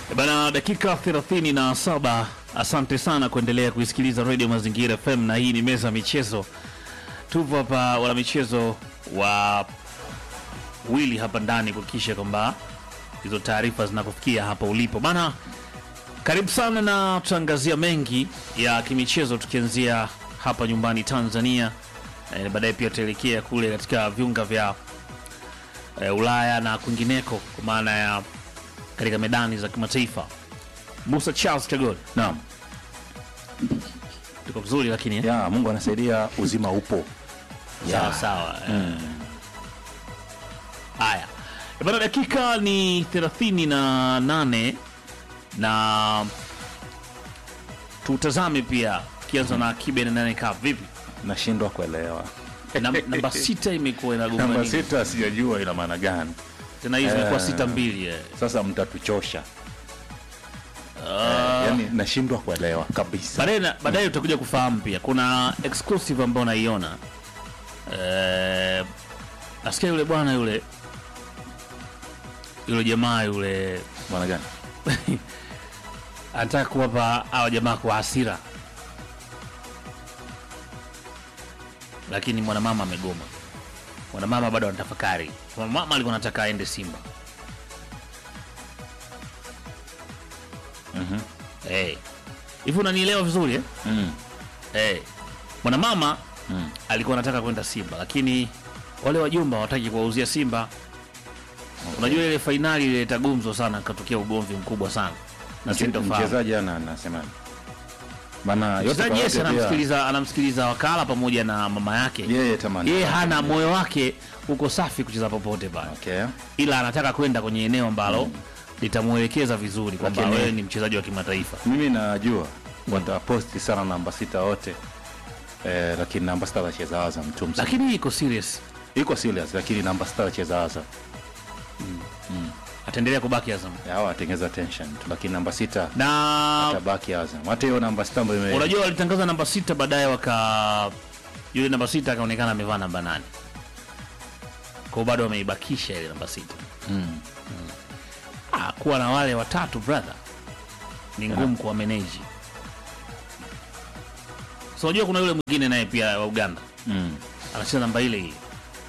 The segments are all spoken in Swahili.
E Bana, dakika 37. Asante sana kuendelea kuisikiliza Radio Mazingira FM, na hii ni meza ya michezo. Tupo hapa wana michezo wa wili hapa ndani kuhakikisha kwamba hizo taarifa zinakufikia hapa ulipo bana. Karibu sana na tutaangazia mengi ya kimichezo tukianzia hapa nyumbani Tanzania, na baadaye pia tutaelekea kule katika viunga vya e, Ulaya na kwingineko kwa maana ya katika medani za kimataifa. Musa Charles Chagol, Naam. tuko vizuri lakini eh? Ya, Mungu anasaidia uzima upo. sawa Ya. sawa. eh. Haya Eh, bana, dakika ni 38 na tutazame pia tukianza na Kibe na nane Cup. Vipi Nashindwa kuelewa. Nam- namba sita imekuwa Namba inagoma sita sijajua ina maana gani. tena, hizi imekuwa Eh. sita mbili eh. Sasa mtatuchosha. Yaani nashindwa kuelewa kabisa. Baadaye na- baadaye utakuja kufahamu pia kuna exclusive ambayo naiona eh, nasikia yule bwana yule yule jamaa yule Maana gani? anataka kuwapa hawa jamaa kwa hasira, lakini mwanamama amegoma. Mwanamama bado anatafakari. Mwanamama alikuwa anataka aende Simba. Mhm. Eh. Hivi unanielewa vizuri eh? Mm. Eh. Mwanamama Mm. alikuwa anataka kwenda Simba, lakini wale wajumba hawataki kuwauzia Simba. Unajua ile fainali ilileta gumzo sana, katokea ugomvi mkubwa sana na Mche- sintofahamu. Mchezaji ana anasema. Maana yote Mchezaji kwa yes, yote pia anamsikiliza anamsikiliza wakala pamoja na mama yake. yeye tamani. Yeye hana moyo wake uko safi kucheza popote pale, Okay. ila anataka kwenda kwenye eneo ambalo litamwelekeza vizuri kwamba Lakini- wewe ni mchezaji wa kimataifa. Mimi najua wataposti sana namba sita wote. Eh, lakini namba sita anacheza Azam tu msimu. Lakini hii iko serious, iko serious lakini namba sita anacheza Azam. ataendelea kubaki Azam Hao watengeza tension tu lakini namba sita na tabaki Azam. Hata hiyo namba sita ambayo ime unajua walitangaza namba sita, baadaye waka yule namba sita akaonekana amevaa namba nane kwao, bado wameibakisha ile namba sita. Mm. Ah, kuwa na wale watatu brother ni ngumu kuwa manage. So unajua kuna yule mwingine naye pia wa Uganda Mm. anacheza namba ile ile,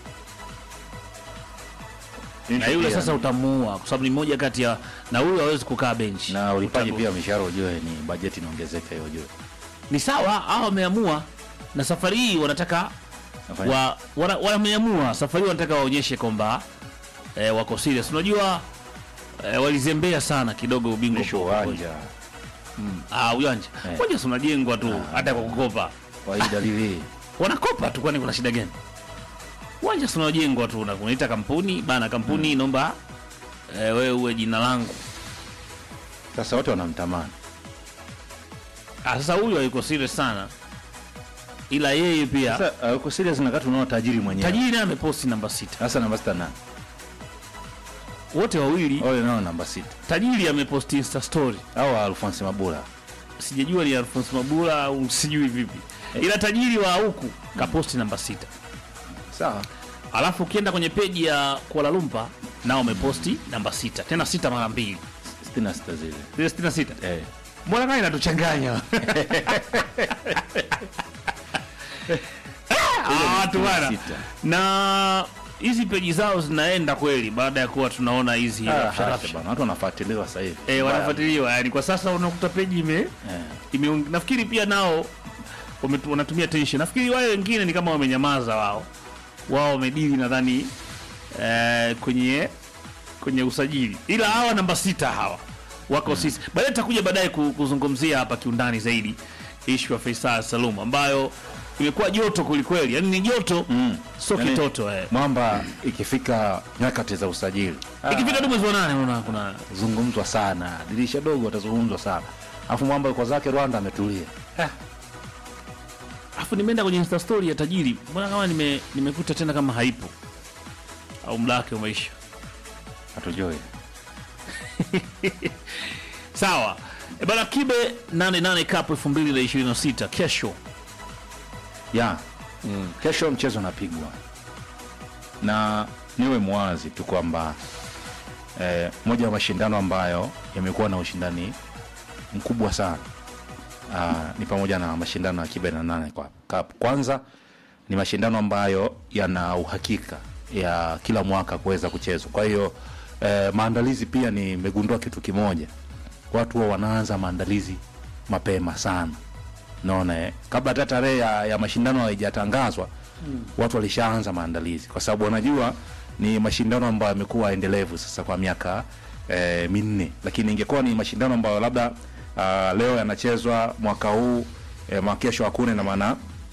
na Issue yule pia sasa ni- utamuua kwa sababu ni moja kati ya na huyo hawezi kukaa benchi. na ulipaji Utamu- pia mishahara ujue ni bajeti inaongezeka hiyo ujue. ni sawa, hao wameamua, na safari hii wanataka Nafanya- wa, wana, wameamua safari hii wanataka waonyeshe kwamba eh, wako serious. Unajua eh, walizembea sana kidogo ubingwa Mwisho kwa- uwanja Ah, uwanja Eh. uwanja si unajengwa tu hata kwa kukopa, kwa hii dalili wanakopa tu, kwani kuna shida gani? Uwanja si unajengwa tu, na kunaita kampuni bana, kampuni naomba eh, wewe uwe jina langu. sasa wote wanamtamani. Ah, sasa huyu hayuko serious sana, ila yeye pia Sasa uh, uko serious na kati unaona tajiri mwenyewe. tajiri naye ameposti namba sita, Sasa namba sita nani? wote wawili. Ole nao namba sita. Tajiri ameposti insta story Au Alphonse Mabula. sijajua ni Alphonse Mabula au sijui vipi, ila tajiri wa huku kaposti namba sita. Sawa. Alafu ukienda kwenye peji ya Kuala Lumpur nao wameposti namba sita, tena sita mara mbili, 66 zile. zile sitini na sita. Eh. Mbona kama inatuchanganya Ah, watu bana. Sita. Na hizi peji zao zinaenda kweli, baada ya kuwa tunaona hizi Ah, rapsha hata rapsha. bana. Watu wanafuatiliwa sasa hivi. eh, wanafuatiliwa yani, kwa sasa unakuta peji ime Eh. ime nafikiri pia nao wame- wanatumia tension. Nafikiri wale wengine ni kama wamenyamaza wao, wao wamedili nadhani eh, kwenye kwenye usajili, ila hawa namba sita hawa wako sisi. Baadaye tutakuja baadaye ku- kuzungumzia hapa kiundani zaidi ishu ya Faisal Salum ambayo imekuwa joto kwelikweli, yani ni joto Mm. sio Yani- kitoto eh. Mwamba ikifika nyakati za usajili. Ah, Ikifika tu mwezi wa nane unaona kuna zungumzwa sana. Dirisha dogo atazungumzwa sana. Alafu Mwamba yuko zake Rwanda ametulia. Afu nimeenda kwenye Insta story ya tajiri, mbona kama nime nimekuta tena kama haipo au muda wake umeisha. Hatujui. Sawa e bana, Kibe 88 Cup 2026 kesho. ya kesho mchezo unapigwa na niwe mwazi tu kwamba eh, moja ya mashindano ambayo yamekuwa na ushindani mkubwa sana uh, ni pamoja na mashindano ya kibe na nane kwa Cup. Kwanza ni mashindano ambayo yana uhakika ya kila mwaka kuweza kuchezwa. Kwa hiyo eh, maandalizi pia nimegundua kitu kimoja, watu huwa wanaanza maandalizi mapema sana naona eh, kabla hata tarehe ya, ya mashindano haijatangazwa mm. watu walishaanza maandalizi kwa sababu wanajua ni mashindano ambayo yamekuwa endelevu sasa kwa miaka eh, minne, lakini ingekuwa ni mashindano ambayo labda uh, leo yanachezwa mwaka huu eh, mwaka kesho hakuna, na maana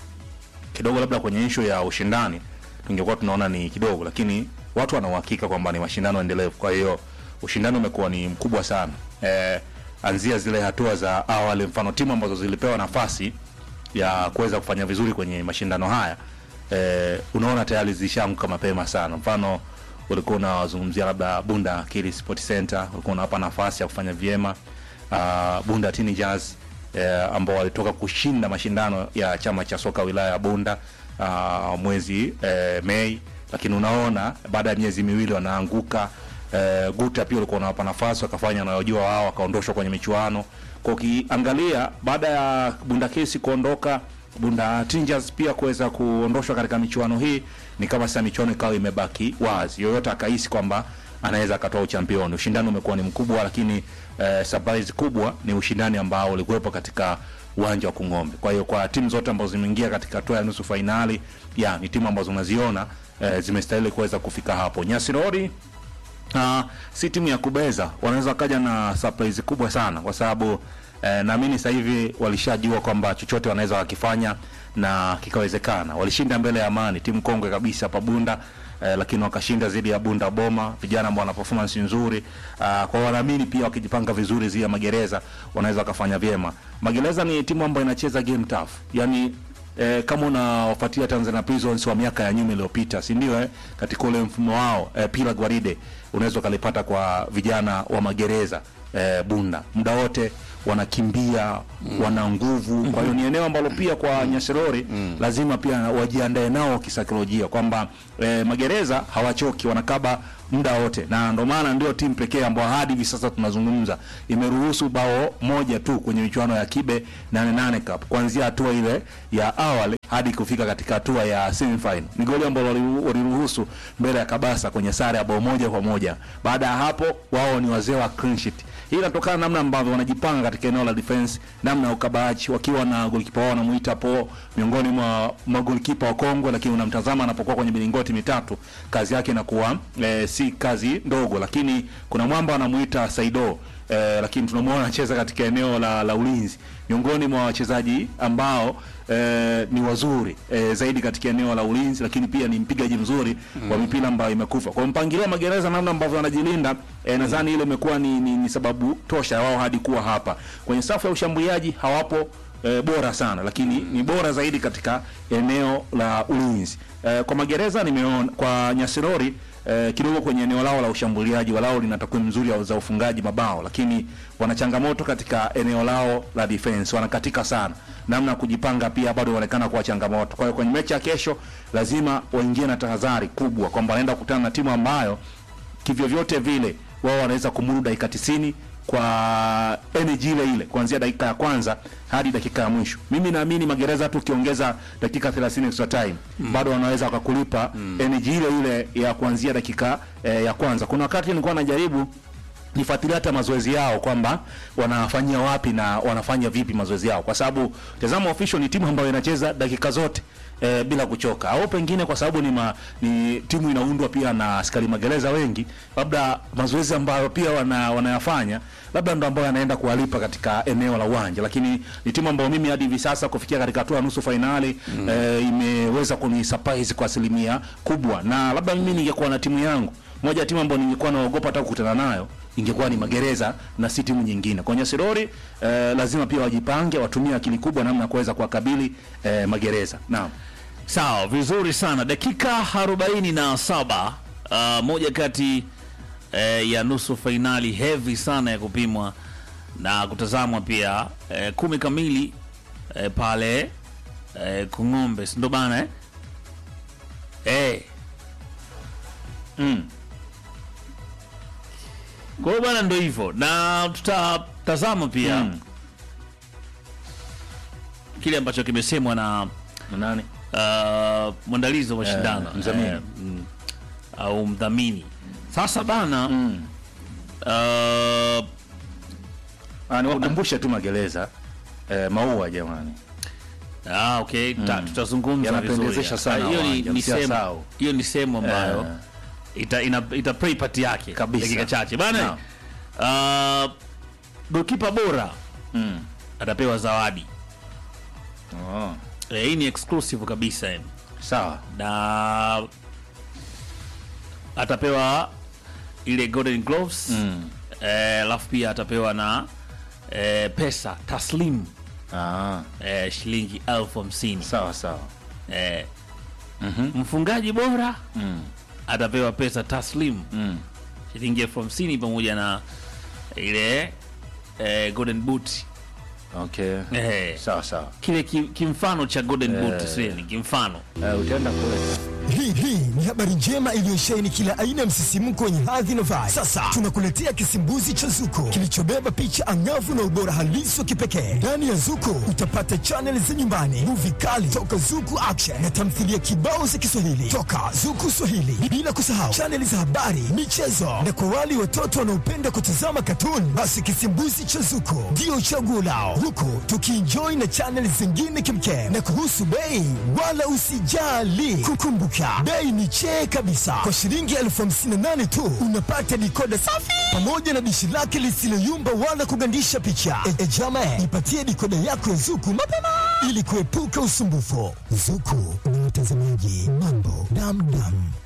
kidogo labda kwenye ishu ya ushindani tungekuwa tunaona ni kidogo, lakini watu wana uhakika kwamba ni mashindano endelevu. Kwa hiyo ushindani umekuwa ni mkubwa sana eh, anzia zile hatua za awali, mfano timu ambazo zilipewa nafasi ya kuweza kufanya vizuri kwenye mashindano haya eh, unaona tayari zishaamka mapema sana. Mfano ulikuwa unawazungumzia labda Bunda Akili Sport Center, ulikuwa unawapa nafasi ya kufanya vyema uh, Bunda Teenagers eh, ambao walitoka kushinda mashindano ya chama cha soka wilaya ya Bunda uh, mwezi eh, Mei, lakini unaona baada ya miezi miwili wanaanguka. Eh, Guta pia ulikuwa unawapa nafasi wakafanya wanayojua wao, wakaondoshwa kwenye michuano. Kwa ukiangalia baada ya Bunda Kesi kuondoka Bunda Tingers pia kuweza kuondoshwa katika michuano hii, ni kama sasa michuano ikawa imebaki wazi, yoyote akahisi kwamba anaweza akatoa uchampioni. Ushindani umekuwa ni mkubwa, lakini eh, surprise kubwa ni ushindani ambao ulikuwepo katika uwanja wa Kung'ombe. Kwa hiyo kwa timu zote ambazo zimeingia katika hatua ya nusu fainali, ya ni timu ambazo unaziona eh, zimestahili kuweza kufika hapo. Nyasirori uh, si timu ya kubeza, wanaweza wakaja na surprise kubwa sana kwa sababu eh, naamini sasa hivi walishajua kwamba chochote wanaweza wakifanya na kikawezekana. Walishinda mbele ya Amani, timu kongwe kabisa hapa Bunda eh, lakini wakashinda dhidi ya Bunda Boma, vijana ambao wana performance nzuri uh, kwa wanaamini pia wakijipanga vizuri zidi ya Magereza wanaweza wakafanya vyema. Magereza ni timu ambayo inacheza game tough, yani eh, kama unawafuatia Tanzania Prisons wa miaka ya nyuma iliyopita, si ndio? Eh, katika ule mfumo wao eh, pila gwaride unaweza ukalipata kwa vijana wa magereza eh, Bunda muda wote wanakimbia mm. wana nguvu. Kwa hiyo ni eneo ambalo pia kwa Nyasirori mm. lazima pia wajiandae nao kisaikolojia kwamba eh, magereza hawachoki, wanakaba muda wote, na ndio maana ndio timu pekee ambayo hadi hivi sasa tunazungumza imeruhusu bao moja tu kwenye michuano ya Kibe 88 Cup kuanzia hatua ile ya awali hadi kufika katika hatua ya semifinal. Ni goli ambalo waliruhusu mbele ya Kabasa kwenye sare ya bao moja kwa moja. Baada ya hapo, wao ni wazee wa clean sheet. Hii inatokana namna ambavyo wanajipanga katika eneo la defense, namna ya ukabaji, wakiwa na golikipa wao wanamuita Po, miongoni mwa magolikipa wa Kongo, lakini unamtazama anapokuwa kwenye milingoti mitatu, kazi yake inakuwa eh, si kazi ndogo, lakini kuna mwamba anamuita Saido eh, lakini tunamwona anacheza katika eneo la, la ulinzi, miongoni mwa wachezaji ambao eh, ni wazuri eh, zaidi katika eneo la ulinzi, lakini pia ni mpigaji mzuri mm. wa mipira ambayo imekufa. Kwa mpangilio magereza, namna ambavyo wanajilinda eh, nadhani ile imekuwa ni, ni, ni sababu tosha wao hadi kuwa hapa kwenye safu ya ushambuliaji hawapo e, bora sana lakini ni bora zaidi katika eneo la ulinzi. E, kwa magereza nimeona kwa Nyasirori e, kidogo kwenye eneo lao la ushambuliaji walao lina takwimu nzuri za ufungaji mabao, lakini wana changamoto katika eneo lao la defense, wanakatika sana. Namna ya kujipanga pia bado inaonekana kuwa changamoto. Kwa hiyo kwenye mechi ya kesho lazima waingie na tahadhari kubwa kwamba wanaenda kukutana na timu ambayo kivyo vyote vile wao wanaweza kumudu dakika 90 kwa energy ile ile kuanzia dakika ya kwanza hadi dakika ya mwisho. Mimi naamini magereza tu ukiongeza dakika 30 extra time mm. bado wanaweza wakakulipa mm. energy ile ile ya kuanzia dakika eh, ya kwanza. Kuna wakati nilikuwa najaribu nifuatilia hata mazoezi yao kwamba wanafanyia wapi na wanafanya vipi mazoezi yao, kwa sababu tazama, official ni timu ambayo inacheza dakika zote e, bila kuchoka, au pengine kwa sababu ni, ma, ni timu inaundwa pia na askari magereza wengi, labda mazoezi ambayo pia wana, wanayafanya labda ndo ambayo yanaenda kuwalipa katika eneo la uwanja, lakini ni timu ambayo mimi hadi hivi sasa kufikia katika hatua ya nusu fainali mm. e, imeweza kuni surprise kwa asilimia kubwa, na labda mimi ningekuwa na timu yangu moja ya timu ambayo ningekuwa naogopa hata kukutana nayo ingekuwa ni magereza na si timu nyingine. Kwa Nyasirori eh, lazima pia wajipange, watumie akili kubwa namna ya kuweza kuwakabili eh, magereza. Naam. Sawa, vizuri sana. Dakika arobaini na saba uh, moja kati eh, ya nusu fainali heavy sana ya kupimwa na kutazamwa pia eh, kumi kamili eh, pale eh, Kung'ombe, si ndo bana eh? Eh. Mm. Kwa hiyo bwana, ndo hivyo, na tutatazama pia Mm. kile ambacho kimesemwa na Na nani? uh, mwandalizi wa mashindano Eh, mdhamini. eh, mm, au mdhamini. Sasa bana Mm. uh, Ah, niwakumbushe tu magereza eh, maua jamani. Ah, okay. Ta, tutazungumza Yanapendezesha vizuri. sana Ah, Hiyo ni, uwanja, ni msia sehemu sao. hiyo ni sehemu ambayo Eh. ita, ina, ita play part yake Kabisa. dakika chache bana. Naam. Uh, goalkeeper bora Mm. atapewa zawadi. Oh. Eh, hii ni exclusive kabisa yani. Sawa. Na atapewa ile golden gloves Mm. eh, alafu pia atapewa na eh, pesa taslim Ah. eh, shilingi elfu hamsini Sawa sawa. eh, Mhm. mfungaji bora Mm. atapewa pesa taslim Mm. shilingi elfu hamsini pamoja na ile eh, golden boot Okay. eh, Sawa sawa. kile ki, kimfano cha golden boot Eh. sio ni kimfano Eh, utaenda kule. Hii hii ni habari njema iliyosheheni kila aina ya msisimko wenye hadhi na vibe. Sasa tunakuletea kisimbuzi cha Zuko kilichobeba picha angavu na ubora halisi wa kipekee. Ndani ya Zuko utapata chaneli za nyumbani, muvi kali toka Zuku Action na tamthilia kibao za Kiswahili toka Zuku Swahili, bila kusahau chaneli za habari, michezo na kwa wale watoto wanaopenda kutazama katuni, basi kisimbuzi cha Zuko ndio chaguo lao, huku tukienjoy na chaneli zingine kimkem. Na kuhusu bei, wala usijali, kukumbuka bei ni chee kabisa. Kwa shilingi elfu hamsini na nane tu unapata dikoda safi pamoja na dishi lake lisiloyumba wala kugandisha picha. E, e jama, ipatie dikoda yako ya Zuku mapema ili kuepuka usumbufu. Zuku ni mtazamaji mambo damdam.